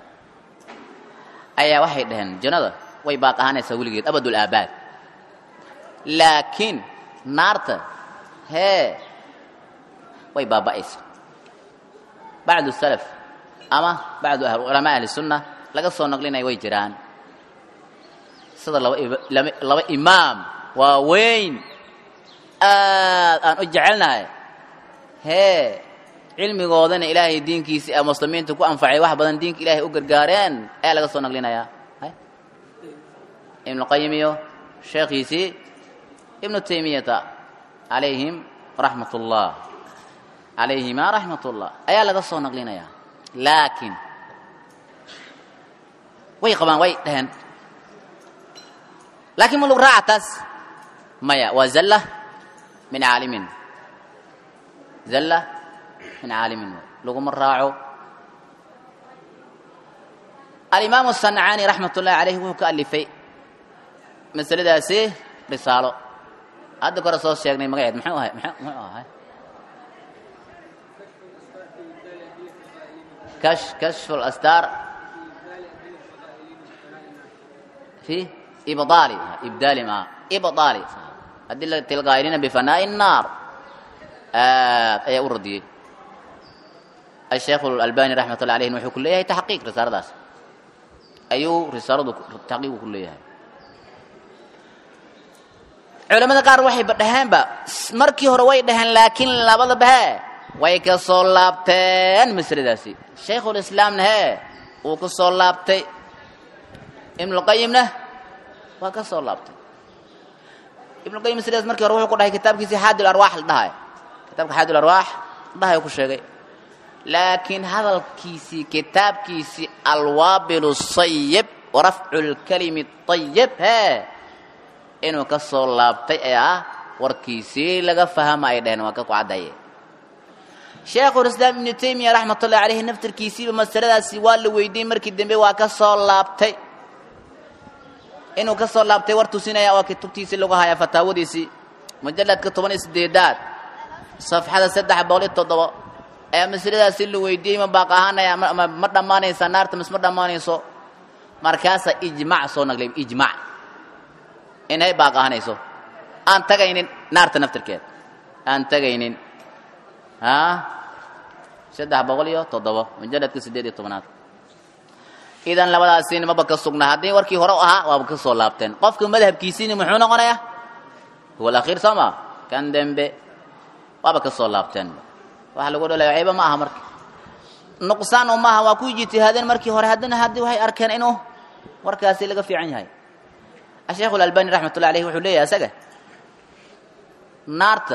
ayaa waxay dhaheen jannada way baaq ahaanaysaa weligeed abadul aabaad laakiin naarta hee way baaba'aysa bacdu salaf ama bacdu culamaa ahli sunna laga soo naqlinaya way jiraan sida laba laba imaam waaweyn aad aan u jecelnahay hee cilmigoodana ilaahay diinkiisii ee muslimiinta ku anfacay wax badan diinka ilaahay u gargaareen ayaa laga soo naqlinayaa ibnuqayim iyo sheekhiisii ibnu taymiyata calayhim raxmat ullah calayhima raxmat ullah ayaa laga soo naqlinayaa laakiin way qabaan way dhaheen laakiin ma lug raaca taas maya waa zalla min caalimin zalla min caalimin laguma raaco alimaamu sancaani raxmat ullahi calayhi wuxuu ka alifay masaladaasi risaalo hadda kore soo sheegnay magaceed muxuu ahay muxuu ahay kash kashfu lastar fi ibdaali ibdaali ma ibdaali adilati lgaayilina bifanaa'i الnaar aad ayaa u radiyey الشheekh الألbاني رaحmat الlah عaليهn wuxuu ku leeyahay تaxqiiq risaaladaas ayuu risaaladu taxqiiqu ku leeyahay culamada qaar waxayba dhaheenba markii hore way dhaheen laakiin labadaba he way ka soo laabteen masladaasi shaykhulislaamna hee wuu ka soo laabtay ibnuqayimna waa ka soo laabtay ibnuqayim masladaas markii hore wuxuu ku dhahay kitaabkiisii xaadi arwaax la dhahay kitaabka xaadi arwaax dhahay ku sheegay laakiin hadalkiisii kitaabkiisii alwaabil sayib warafcu lkalimi ayib hee inuu ka soo laabtay ee ah warkiisii laga fahama ay dhaheen waa ka ku caddaye sheekhulislaam ibnu taymiya raxmat ullahi caleyhi naftarkiisiiba masaladaasi waa la weydiiyey markii dambe waa ka soo laabtay inuu ka soo laabtay war tusinaya oo kutubtiisii lagu haya fataawadiisii mujalladka toban iyo sideedaad safxada saddex boqol iyo toddobo ayaa masaladaasi la weydiiyey ma baaq ahaanaya ma dhammaanaysa naarta mis ma dhammaanayso markaasaa ijmac soo naglay ijmac inay baaq ahaanayso aan tagaynin naarta naftirkeed aan tagaynin a saddex boqol iyo toddobo mujalladka siddeed iyo tobnaad idan labadaasiina maba ka sugnaa haddii warkii hore u ahaa waaba ka soo laabteen qofka madhabkiisiina muxuu noqonayaa huwa alakhiir soo ma kan dembe waaba ka soo laabteen waxa lagu dhalaya ciiba ma aha marka nuqsaan oo maaha waa ku ijtihaadeen markii hore haddana haddii waxay arkeen inuu warkaasi laga fiican yahay asheekhu alalbani raxmatullahi alayhi wuxuu leeyahay isaga naarta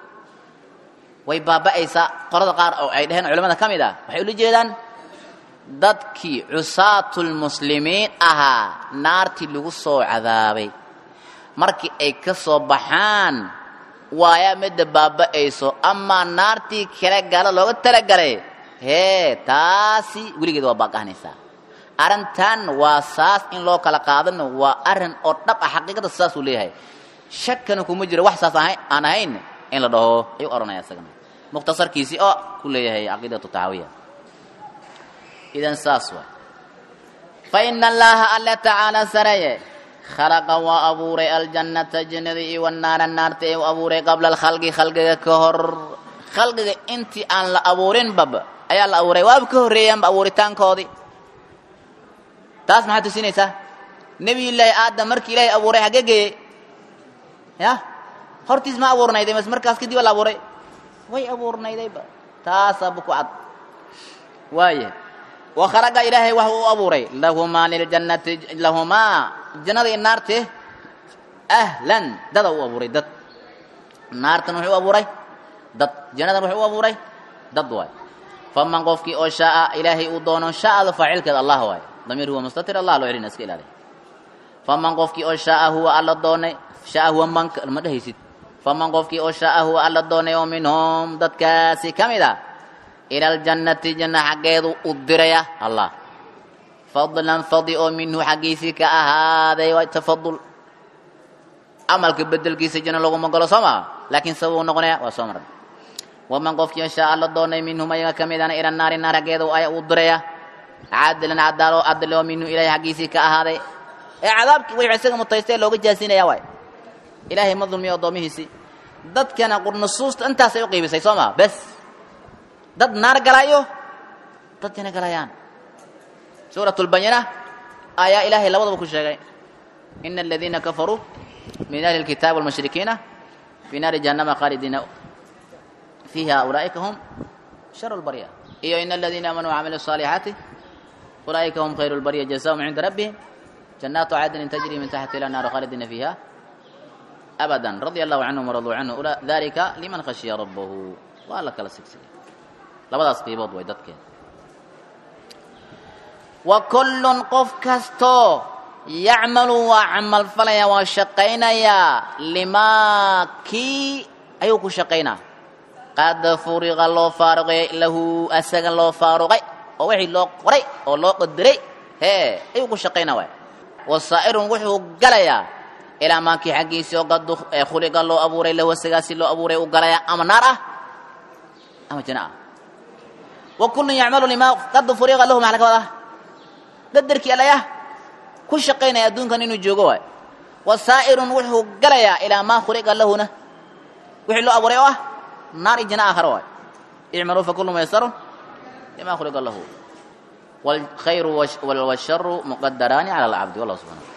way baaba'aysaa qolada qaar oo ay dhaheen culamada ka mid ah waxay ula jeedaan dadkii cusaatulmuslimiin ahaa naartii lagu soo cadaabay markii ay ka soo baxaan waayaa midda baaba'ayso amaa naartii kale gala looga talagalay hee taasi weligeeda waa baaqahanaysaa arrintan waa saas in loo kala qaadano waa arrin oo dhab ah xaqiiqada saasuu leeyahay shakana kuma jiro wax saas ahay aan ahayn in la dhaho ayuu odhanaya isagana mukhtasarkiisii oo ku leeyahay caqiidatu taxaawiya idan saas waay fa ina allaha alla tacaala sareye khalaqa waa abuuray aljannata jannada iyo wanaara naarta ee u abuuray qabla alkhalqi khalqiga ka hor khalqiga intii aan la abuurin bab ayaa la abuuray waaba ka horreeyaanba abuuritaankoodii taas maxaad tusinaysaa nebiyullaahi aadam markii ilaahay abuuray hagee geeyey ya hortiis ma abuurnayday mas markaas kadib la abuuray way abuurnaydayba taasaaba ku cad waaya wa khalaqa ilaahay wax uu abuuray lahumaa liljannati lahumaa jannada iyo naarte ahlan dada u abuuray dad naartan wuxuu abuuray dad jannadan wuxuu u abuuray dad waay faman qofkii oo shaaa ilaahay uu doono shaada faacilkeeda allah waay damiir huwa mustatir allah loo celina iska ilaaliy faman qofkii oo shaaa huwa alla doonay shaaa huwa manka ma dhehaysid faman qofkii oo shaaa huwa alla doonay oo minhum dadkaasi ka mid a ila aljannati janna xaggeedu u diraya allah fadlan fadi oo minhu xaggiisii ka ahaaday waa tafadul camalka bedelkiisa janno laguma galo soo maa laakiin sababuu noqonaya waa soo maray waman qofkii shaa alla doonay minhum ayaga ka midana ila naari naar xaggeeda aya u diraya caadilan cadaalo adle oo minhu ilahay xaggiisii ka ahaaday ee cadaabkii way isaga mutaystee looga jaasinaya waay ilaahay ma dulmiyo addoomihiisii dadkana qurnusuusta intaasay u qiibisay soo maa bes dad naar galayo dad jana galayaan suurat lbayina ayaa ilaahay labadaba ku sheegay ina aladiina kafaruu min ahli lkitaab walmushrikiina fi naari jahannama khaalidiina fiiha ulaa'ika hum sharu lbarya iyo ina aladiina aamanuu wacamilu الصaalixaati ulaa'ika hum khayru lbarya jazaahum cinda rabbihim jannaatu cadnin tajri min taxti ila naari khaalidiina fiiha abada radia allahu canhum waraduu canhu dalika liman khashiya rabbahu waa la kala sigsigay labadaas qiibood way dadkeeda wa kullun qof kastoo yacmalu waa camal falaya waa shaqaynayaa limaa kii ayuu ku shaqaynaa qad furiqa loo faaruqay lahu asaga loo faaruqay oo wixii loo qoray oo loo qadiray hee ayuu ku shaqaynaa waay wasaa'irun wuxuu galayaa ilaa maankii xaggiisii oo qad khuliqa loo abuuray lahu asagaasi loo abuuray u galayaa ama naar ah ama jana ah wa kullun yacmalu limaa qad furiqa lahu maxaa laga wadaa qadarkii alayah ku shaqaynaya adduunkan inuu joogo waay wasaa'irun wuxuu galayaa ilaa maa khuliqa lahuna wixii loo abuuray oo ah naar iyo jana aakhara waay icmaluu fakullu maysarun lima khuliqa lahu wاlkhayru wاlsharu muqadaraani cala alcabdi wallah subxana